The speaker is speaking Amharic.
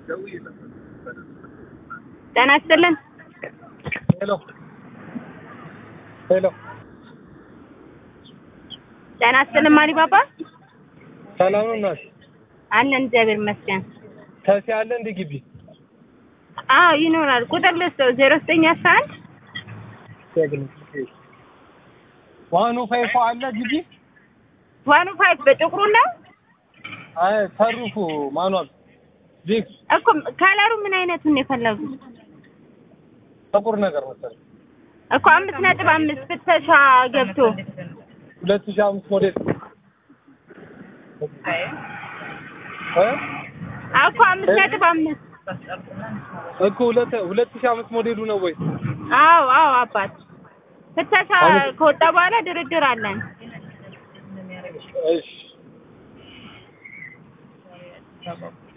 ጤና ይስጥልን። ሄሎ ሄሎ፣ ጤና ይስጥልን ማሪ ባባ ሰላም ነው እናት? አለን እግዚአብሔር ይመስገን። ተሲ አለ እንደ ግቢ አዎ ይኖራል። ቁጥር ልስጠው ዜሮ ዘጠኝ አስራ አንድ ዋኑ ፋይፎ አለ ግቢ። ዋኑ ፋይቭ በጥቁሩ ነው አይ ተሩፉ ማኗል ዲክ እኮ ከለሩ ምን አይነቱን የፈለጉት ጥቁር ነገር መሰለኝ እኮ አምስት ነጥብ አምስት ፍተሻ ገብቶ ሁለት ሺህ አምስት ሞዴል እ እኮ አምስት ነጥብ አምስት እኮ ሁለት ሁለት ሺህ አምስት ሞዴሉ ነው ወይ? አዎ አዎ አባት ፍተሻ ከወጣ በኋላ ድርድር አለን። እሺ